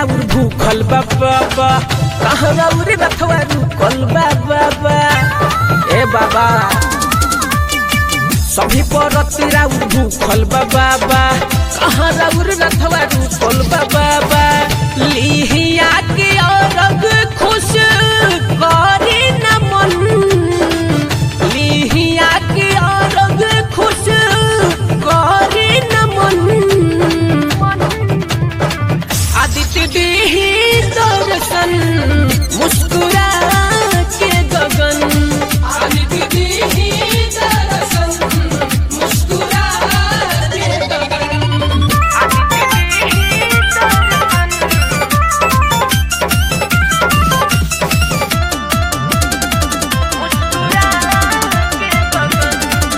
राउर भूखल बा बाबा कहाँ राउर रथवा रुकल बा बाबा ए बाबा सभी परत राउर भूखल बा बाबा कहाँ राउर रथवा रुकल बा बाबा लिहिया के औरग खुश करे न मन लिहिया के औरग खुश करे न मन आदित्य देही दर्शन मुस्कुरा के गगन आदित्य देही दर्शन मुस्कुरा के गगन आदित्य देही दर्शन मुस्कुरा के गगन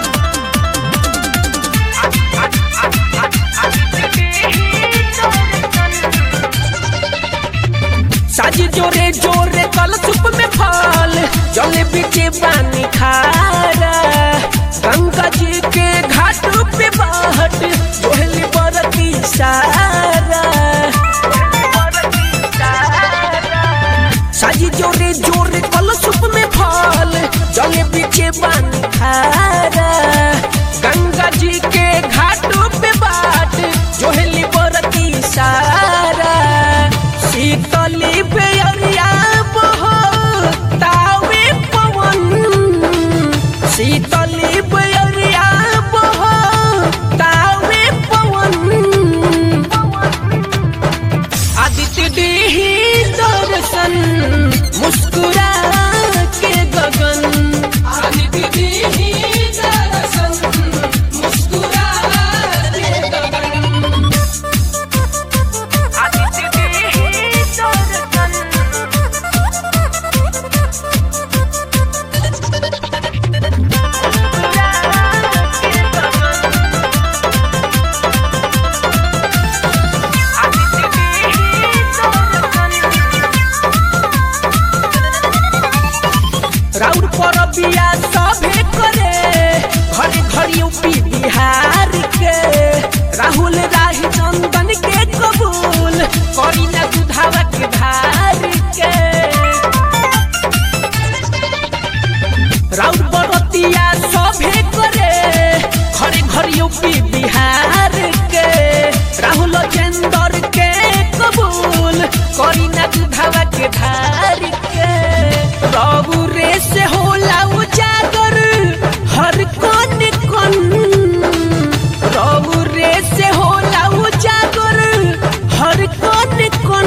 साजी जोरे जोरे कल सुप में फल जलेबी के पानी खारा गंगा जी के घाट पे बाट जोहली बरती सारा साजी जोरे जोरे कल सुप में फल जलेबी के पानी खारा गंगा जी के घाट पे बाट जोहली बरती सारा शीतली बेअरिया बहो तावे पवन शीतली बेअरिया बहो तावे पवन आदित्य देही दर्शन मुस्कुरा के गगन आदित्य देही दर्शन मुस्कुरा के गगन आदित्य देही दर्शन राउर पर बिया सभे करे घरे घरे यूपी बिहार के राहुल राही चंदन के कबूल करी ना दुधावा के धार के राउर बरतिया सभे करे घरे घरे यूपी बिहार के राहुल चंदर के कबूल करी ना दुधावा के धार के रघु रे से होला उजागर हर कोन कोन रघु रे से होला उजागर हर कोन कोन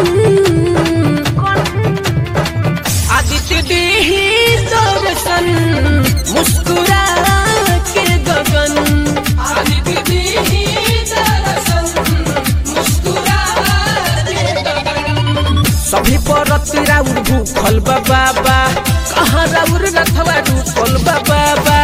आदित्य देही दर्शन मुस्कुरा के गगन आदित्य देही दर्शन मुस्कुरा के गगन सभी परत राउर भूखल बा बाबा कहाँ राउर रथवा रुकल बा बाबा